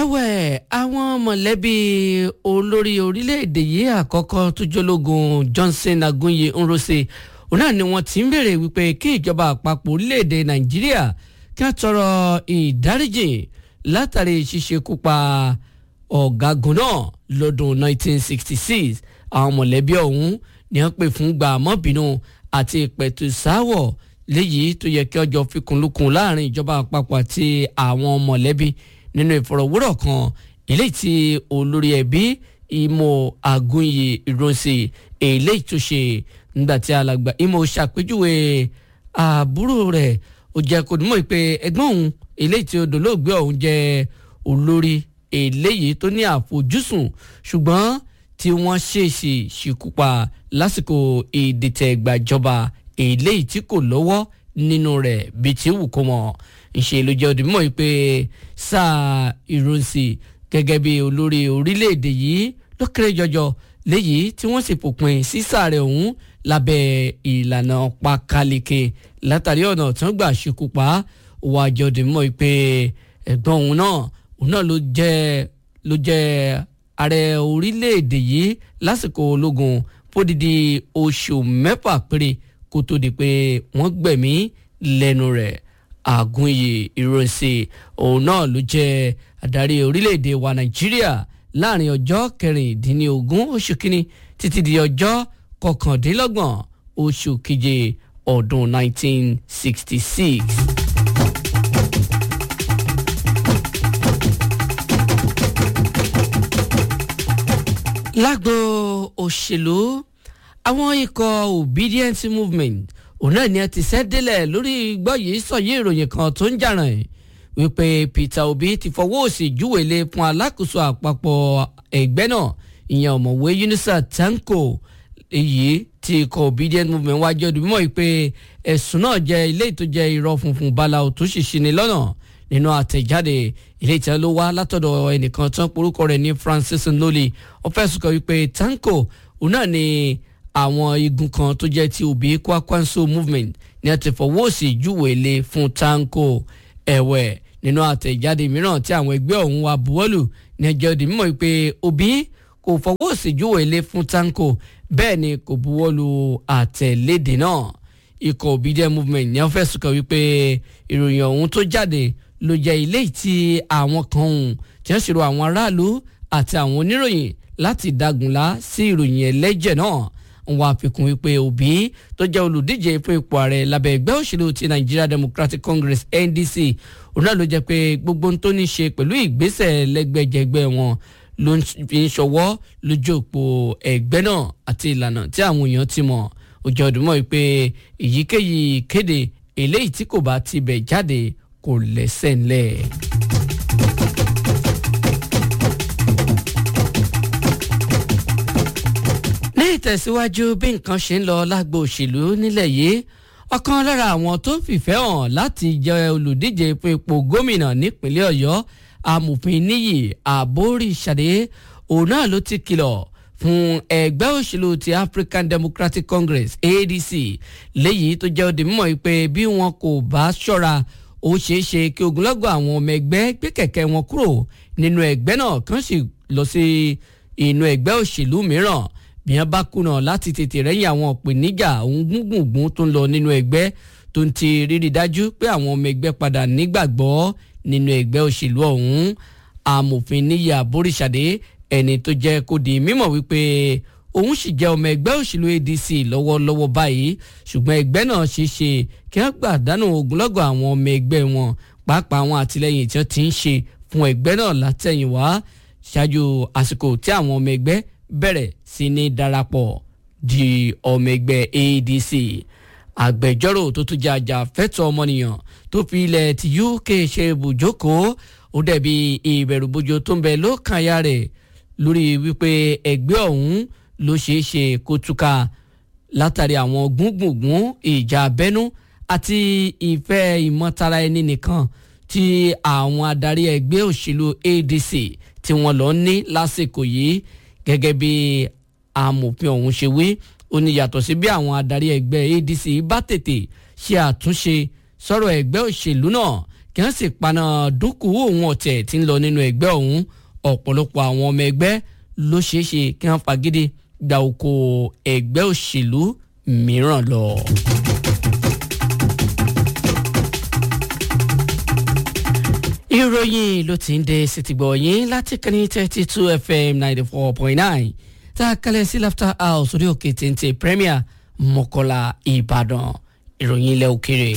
ẹ̀wẹ̀ àwọn mọ̀lẹ́bí olórí orílẹ̀-èdè yìí àkọ́kọ́ tó jólógun Johnson Agunye Nrose òun náà ni wọ́n ti ń béèrè wípé kí ìjọba àpapọ̀ orílẹ̀-èdè Nàìjíríà kí wọ́n tọrọ ìdáríjì látàrí ṣíṣekúpa ọ̀gágun náà lọ́dún 1966 àwọn mọ̀lẹ́bí ọ̀hún ni wọ́n pè fún gbàmọ́bínú àti ìpẹ̀tùsáwọ̀ léyìí tó yẹ kí ọjọ́ fikùnlukùn láàrin ìjọba àpapọ̀ àti àwọn mọ̀lẹ́bí nínú ìfọ̀rọ̀wérọ̀ kan eléyìí tí olórí ẹbí Imo Agunye Ironsi eléyìí tó ṣe nígbà tí alàgbà Imo ṣàpèjúwe àbúrò rẹ̀ ó jẹ́ kó dùnmọ́ pé ẹ̀gbọ́n òun eléyìí tí odòlóògbé ọ̀hún jẹ́ olórí eléyìí tó ní àfojúsùn ṣùgbọ́n tí wọ́n ṣèèṣì ṣìkúpa lásìkò ìdìtẹ̀gbàjọba eléyìí tí kò lọ́wọ́ nínú rẹ̀ bíi tí wù kó mọ̀ ìṣe ló jẹ́ òdìmọ̀ yìí pé sáà Ironsi gẹ́gẹ́ bí olórí orílẹ̀-èdè yìí ló kéré jọjọ léyìí tí wọ́n sì fòpin sí sáà rẹ̀ ọ̀hún lábẹ́ ìlànà pakaleke látàrí ọ̀nà tí wọ́n gbà ṣekú pa wà jẹ́ òdìmọ̀ yìí pé ẹ̀gbọ́n òun náà òun náà ló jẹ́ ló jẹ́ ààrẹ orílẹ̀-èdè yìí lásìkò ológun fódìdí oṣù mẹ́fà péré kó tó di pé wọ́n gbẹ̀mí lẹ́nu rẹ̀ Àgúnyè Ìrọ̀nsè òun náà ló jẹ́ adarí orílẹ̀-èdè wa Nàìjíríà láàrin ọjọ́ kẹrìndínlógún oṣù kínní títí di ọjọ́ kọkàndínlọ́gbọ̀n oṣù keje ọdún 1966. lágbo òṣèlú àwọn ikọ̀ obedient movement òun náà ni ẹ ti ṣẹ́ délẹ̀ lórí gbọ́ yìí sọ̀yí ìròyìn kan tó ń jàràn ẹ̀ wípé Peter Obi ti fọwọ́ òsì júwèlé fún alákòóso àpapọ̀ ẹgbẹ́ náà ìyẹn ọ̀mọ̀wé Yunusa Tanko èyí tí ikọ̀ obedient movement wájú ọdún mímọ́ yìí pé ẹ̀sùn náà jẹ́ ilé tó jẹ́ irọ́ funfun báláwo tó sì ṣini lọ́nà nínú àtẹ̀jáde ilé ìtẹ́ ló wá látọ̀dọ̀ ẹnìkan tán porúkọ rẹ̀ ní Francis Nloli ó fẹ̀sùn kàn wípé Tanko òun náà ni àwọn igun kan tó jẹ́ ti Obi Kwakwanso movement ní a ti fọwọ́ òsì júwèé lé fún Tanko ẹ̀wẹ̀ nínú àtẹ̀jáde mìíràn tí àwọn ẹgbẹ́ ọ̀hún wa buwọ́lù ní ẹjọ́ di mímọ́ pé Obi kò fọwọ́ òsì júwèé lé fún Tanko bẹ́ẹ̀ ni kò buwọ́lù àtẹ̀lédè náà ikọ̀ obedient movement ní a fẹ̀sùn kàn wípé ìròyìn ọ̀hún tó jáde ló jẹ́ ilé tí àwọn kan hùn tí wọ́n ṣèrò àwọn aráàlú àti àwọn oníròyìn láti dagunlá sí ìròyìn ẹlẹ́jẹ̀ náà wọ́n àfikún wípé Obi tó jẹ́ olùdíje fún ipò ààrẹ lábẹ́ ẹgbẹ́ òṣèlú ti Nigeria Democratic Congress NDC òun náà ló jẹ́ pé gbogbo ohun tó ní ṣe pẹ̀lú ìgbésẹ̀ lẹ́gbẹ̀jẹgbẹ́ wọn ló fi ń ṣọwọ́ lójú òpó ẹgbẹ́ náà àti ìlànà tí àwọn èèyàn ti mọ̀ òjò ọdúnmọ́ wípé èyíkéyìí kéde eléyìí tí kò bá ti bẹ̀ jáde kò lẹ́sẹ̀ ńlẹ̀. ní ìtẹ̀síwájú bí nǹkan ṣe ń lọ lágbo òṣèlú nílẹ̀ yìí ọ̀kan lára àwọn tó fìfẹ́ hàn láti jẹ́ olùdíje fún ipò gómìnà nípínlẹ̀ ọ̀yọ́ amòfin níyì àbóríṣàdé òun náà ló ti kìlọ̀ fún ẹgbẹ́ òṣèlú ti African Democratic Congress ADC léyìí tó jẹ́ òde mímọ́ pé bí wọn kò bá ṣọ́ra ó ṣeé ṣe kí ogunlọ́gọ̀ àwọn ọmọ ẹgbẹ́ gbé kẹ̀kẹ́ wọn kúrò nínú ẹgbẹ́ náà kàn sì lọ sí inú ẹgbẹ́ òṣèlú mìíràn bí wọ́n bá kùnà láti tètè rẹ́yìn àwọn ìpèníjà òun gbùngbùngbùn tó ń lọ nínú ẹgbẹ́ tó ń ti rírí dájú pé àwọn ọmọ ẹgbẹ́ padà nígbàgbọ́ nínú ẹgbẹ́ òṣèlú ọ̀hún amòfin níyì àbóríṣàdé ẹni tó jẹ́ kó di mímọ̀ wípé òun sì jẹ́ ọmọ ẹgbẹ́ òṣèlú ADC lọ́wọ́lọ́wọ́ báyìí ṣùgbọ́n ẹgbẹ́ náà ṣe é ṣe kí wọ́n gbàdánù ogunlọ́gọ̀ àwọn ọmọ ẹgbẹ́ wọn pàápàá àwọn àtìlẹyìn tí wọ́n ti ń ṣe fún ẹgbẹ́ náà látẹ̀yìnwá ṣáájú àsìkò tí àwọn ọmọ ẹgbẹ́ bẹ̀rẹ̀ sí ní darapọ̀ di ọmọ ẹgbẹ́ ADC agbẹjọ́rò tó tún jẹ́ ajàfẹ́tọ̀ ọmọnìyàn tó fi ilẹ̀ ti UK ṣe ibùjókòó ó dẹ̀bi ìbẹ̀rùbojo tó ń bẹ lọ́kàn aya rẹ̀ lórí wípé ẹgbẹ́ ọ̀hún ló ṣeé ṣe kó túká látàrí àwọn gbùngbùngbùn ìjà abẹ́nú àti ìfẹ́ ìmọ̀tara ẹni nìkan tí àwọn adarí ẹgbẹ́ òṣèlú ADC tí wọ́n lọ ní lásìkò yìí gẹ́gẹ́ bí amòfin ọ̀hún ṣe wí ó ní yàtọ̀ sí bí àwọn adarí ẹgbẹ́ ADC bá tètè ṣe àtúnṣe sọ̀rọ̀ ẹgbẹ́ òṣèlú náà kí wọ́n sì paná dúkùú òun ọ̀tẹ̀ tí ń lọ nínú ẹgbẹ́ ọ̀hún ọ̀pọ̀lọpọ̀ àwọn ọmọ ẹgbẹ́ ló ṣeé ṣe kí wọ́n fagídí gba oko ẹgbẹ́ òṣèlú mìíràn lọ. ìròyìn ló ti ń dé sítìgbọ̀ yín láti kàní thirty two fm ninety four point nine tá a kalẹ̀ sí laughter house orí òkè téńté premier mọ́kọ́lá ìbàdàn ìròyìn ilẹ̀ òkèrè.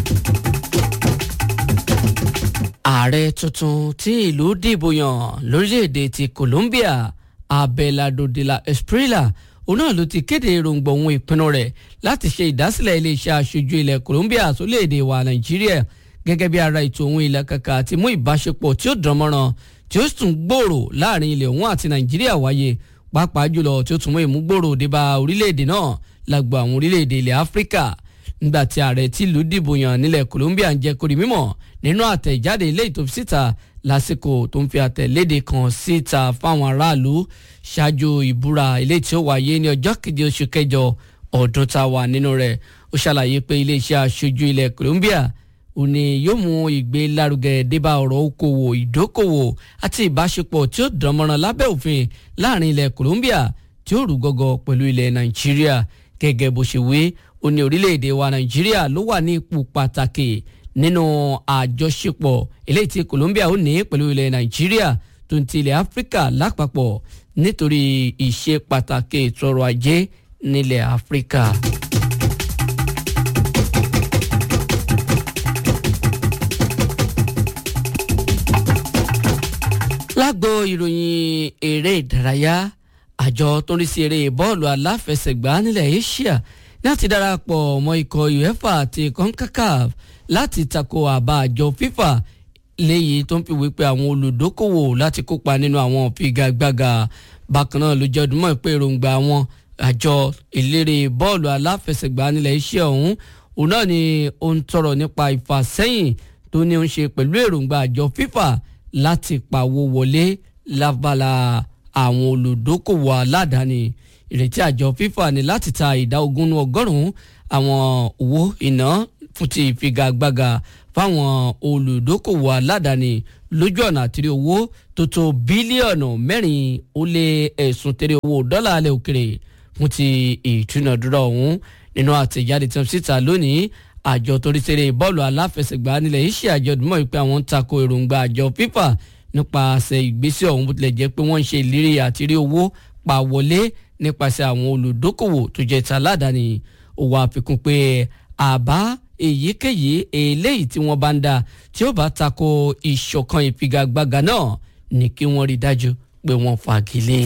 ààrẹ tuntun tí ìlú dìbò yàn lórílẹ̀‐èdè ti colombia abelardo de la esprilla òun náà ló ti kéde èròǹgbà òun ìpinnu rẹ̀ láti ṣe ìdásílẹ̀ iléeṣẹ́ aṣojú ilẹ̀ colombia sórílẹ̀‐èdè wa nàìjíríà gẹ́gẹ́ bí ara ètò òun ilẹ̀ kàkà àti mú ìbáṣepọ̀ tí ó dán mọ́ràn tí ó tún gbòòrò láàrin ilẹ̀ òun àti nàìjíríà wáyé pàápàá jùlọ tí ó tún mú ìmúgbòòrò débá orílẹ̀-èdè náà lágbo àwọn orílẹ̀-èdè ilẹ̀ áfíríkà nígbà tí ààrẹ tìlú dìbò yàn nílẹ̀ colombia ń jẹ́ kórìí mímọ̀ nínú àtẹ̀jáde ilé ìtòfi síta lásìkò tó ń fi àtẹ̀léde kan síta fáwọn aráàlú ṣáájú ìbúra ilé tí ó wáyé ní ọjọ́ keje oṣù kẹjọ ọdún tá a wà nínú rẹ̀ ó ṣàlàyé pé iléeṣẹ́ aṣojú ilẹ̀ colombia òní yóò mú ìgbé lárugẹ débà ọ̀rọ̀ okòwò ìdókòwò àti ìbáṣepọ̀ tí ó dánmọ́ràn lábẹ́ òfin láàrin ilẹ̀ Colombia tí ó rú gọ́gọ́ pẹ̀lú ilẹ̀ Nàìjíríà gẹ́gẹ́ bó ṣe wí ó ní orílẹ̀-èdè wa Nàìjíríà ló wà ní ipò pàtàkì nínú àjọṣepọ̀ eléyìí tí Colombia ó ní pẹ̀lú ilẹ̀ Nàìjíríà tó ń ti ilẹ̀ Áfíríkà lápapọ̀ nítorí ìṣe pàtàkì ètò ọrọ̀ ajé nílẹ̀ Áfíríkà. lágbo ìròyìn eré ìdárayá àjọ tó ń rí sí eré bọ́ọ̀lù aláfẹsẹ̀gbá nílẹ̀ Asia láti darapọ̀ mọ́ ikọ̀ UEFA àti CONCACAF láti tako àbá àjọ FIFA léyìí tó ń fi wípé àwọn olùdókòwò láti kópa nínú àwọn figagbága bákan náà ló jẹ́ ọdún mọ́ ìpè èròǹgbà àwọn àjọ eléré bọ́ọ̀lù aláfẹsẹ̀gbá nílẹ̀ Asia ọ̀hún òun náà ni ó ń tọrọ nípa ìfàsẹ́yìn tó ní ó ń ṣe pẹ̀lú èròǹgbà àjọ FIFA láti pawó wọlé lábala àwọn olùdókòwò aládàáni ìrètí àjọ FIFA ní láti ta ìdá ogún nínú ọgọ́rùn-ún àwọn owó iná fún ti ìfigagbága fáwọn olùdókòwò aládàáni lójú ọ̀nà àtìrí owó tó tó bílíọ̀nù mẹ́rin ó lé ẹ̀sùn tẹ̀lé owó dọ́là alẹ́ òkèrè fún ti ìtúnàdúrà ọ̀hún nínú àtẹ̀jáde tí wọ́n síta lónìí àjọ torí ṣeré bọ́ọ̀lù aláfẹsẹ̀gbá nílẹ̀ iṣẹ́ àjọ ìdúmọ̀ wípé àwọn ń tako èròǹgbà àjọ FIFA nípasẹ̀ ìgbésẹ̀ ọ̀hún bó tilẹ̀ jẹ́ pé wọ́n ń ṣe ìlérí àti rí owó pa wọlé nípasẹ̀ àwọn olùdókòwò tó jẹ́ ti aládàáni ó wá àfikún pé àbá èyíkéyìí eléyìí tí wọ́n bá ń dá tí ó bá tako ìṣọ̀kan ìfigagbága náà ní kí wọ́n rí dájú pé wọ́n fagilé.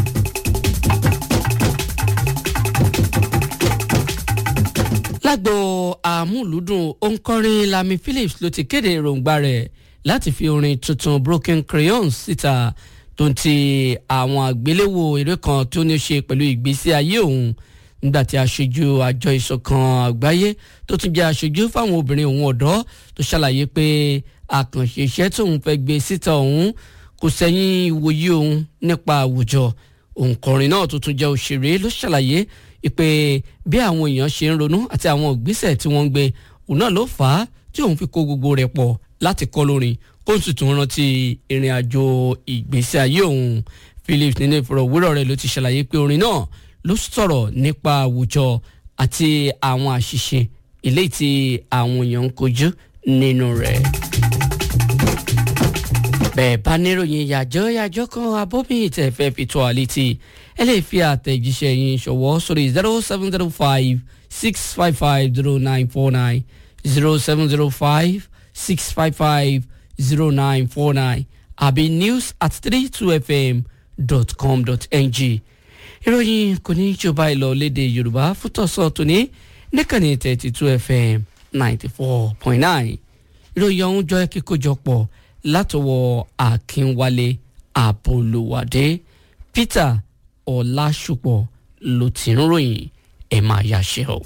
lágbo àmúlùdùn òǹkọrin Lami Phillips ló ti kéde èròǹgbà rẹ̀ láti fi orin tuntun Broken Crayons síta tó ń ti àwọn àgbéléwò eré kan tó ní ṣe pẹ̀lú ìgbésí ayé òun nígbà tí aṣojú àjọ ìṣọ̀kan àgbáyé tó tún jẹ́ aṣojú fáwọn obìnrin òun ọ̀dọ́ tó ṣàlàyé pé àkànṣe iṣẹ́ tóun fẹ́ gbé síta òun kò sẹ́yìn ìwòye òun nípa àwùjọ òǹkọrin náà tó tún jẹ́ òṣèré ló ṣàlàyé pé bí àwọn èèyàn ṣe ń ronú àti àwọn ìgbésẹ̀ tí wọ́n ń gbé òun náà ló fà á tí òun fi kó gbogbo rẹ̀ pọ̀ láti kọ́ lórin kó sì tún rántí ìrìn àjò ìgbésí ayé òun Phillips nínú ìfọ̀rọ̀wérọ̀ rẹ̀ ló ti ṣàlàyé pé orin náà ló sọ̀rọ̀ nípa àwùjọ àti àwọn àṣìṣe eléyìí tí àwọn èèyàn ń kojú nínú rẹ̀ bẹ́ẹ̀ bá níròyìn yàjọ́ yàjọ́ kan abómi ìtẹ̀fẹ́ fi tó àlétí ẹ lè fi àtẹ̀jíṣẹ́ yín ṣọwọ́ sórí zero seven zero five six five five zero nine four nine zero seven zero five six five five zero nine four nine àbí news at three two fm dot com dot ng ìròyìn kò ní jọba ìlọ léde yorùbá fútọ̀sọ̀ tòní níkànnì thirty two fm ninety four point nine ìròyìn ọ̀hún jọ kíkójọpọ̀ látọwọ́ akínwálé àbólúwádé peter ọlásùpọ̀ ló ti ń ròyìn ẹ̀ máa yàṣẹ́ o.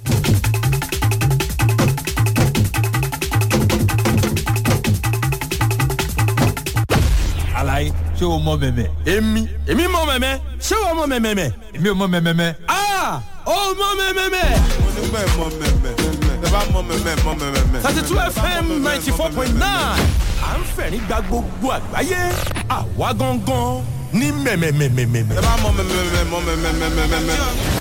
alaye ṣé o mọ mẹmẹ. èmi èmi mọ mẹmẹ ṣé wàá mọ mẹmẹ. èmi ò mọ mẹmẹ. aa o mọ mẹmẹ. onígbà ẹ̀ mọ mẹ̀mẹ̀. bá mọ mẹ́mẹ́ mọ mẹ́mẹ́. thirty two fm ninety four point nine à ń fẹ̀rín gba gbogbo àgbáyé àwa gangan ní mẹ̀mẹ̀mẹ̀mẹ̀mẹ̀. ẹ bá mọ mẹ́mẹ́ mọ mẹ́mẹ́ mẹ́mẹ́.